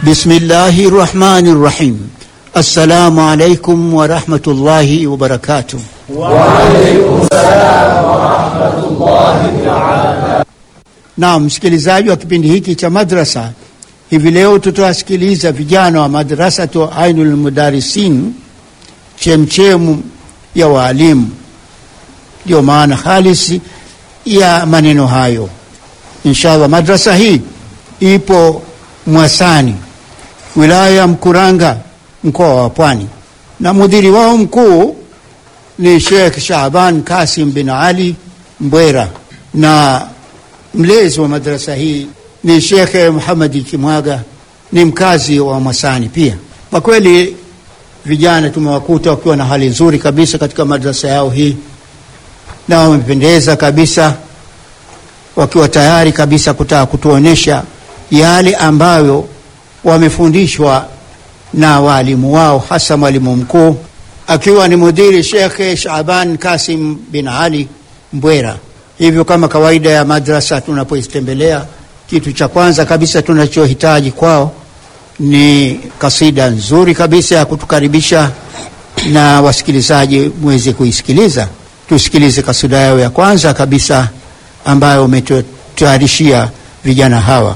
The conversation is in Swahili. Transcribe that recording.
Bismillahi rahmani rahim. Assalamu alaikum warahmatullahi wabarakatuh. Naam, msikilizaji wa kipindi hiki cha madrasa, hivi leo tutawasikiliza vijana wa madrasatu Ainul Mudarisin, chemchemu ya waalimu. Ndiyo maana halisi ya maneno hayo. Inshallah, madrasa hii ipo Mwasani, wilaya ya Mkuranga, mkoa wa Pwani, na mudhiri wao mkuu ni Sheikh Shaaban Kasim bin Ali Mbwera, na mlezi wa madrasa hii ni Sheikh Muhamadi Kimwaga, ni mkazi wa Mwasani pia. Kwa kweli vijana tumewakuta wakiwa na hali nzuri kabisa katika madrasa yao hii, na wamependeza kabisa, wakiwa tayari kabisa kutaka kutuonyesha yale ambayo wamefundishwa na waalimu wao, hasa mwalimu mkuu akiwa ni mudhiri Shekhe Shaban Kasim bin Ali Mbwera. Hivyo kama kawaida ya madrasa, tunapoitembelea kitu cha kwanza kabisa tunachohitaji kwao ni kasida nzuri kabisa ya kutukaribisha, na wasikilizaji mweze kuisikiliza. Tusikilize kasida yao ya kwanza kabisa ambayo umetutayarishia vijana hawa.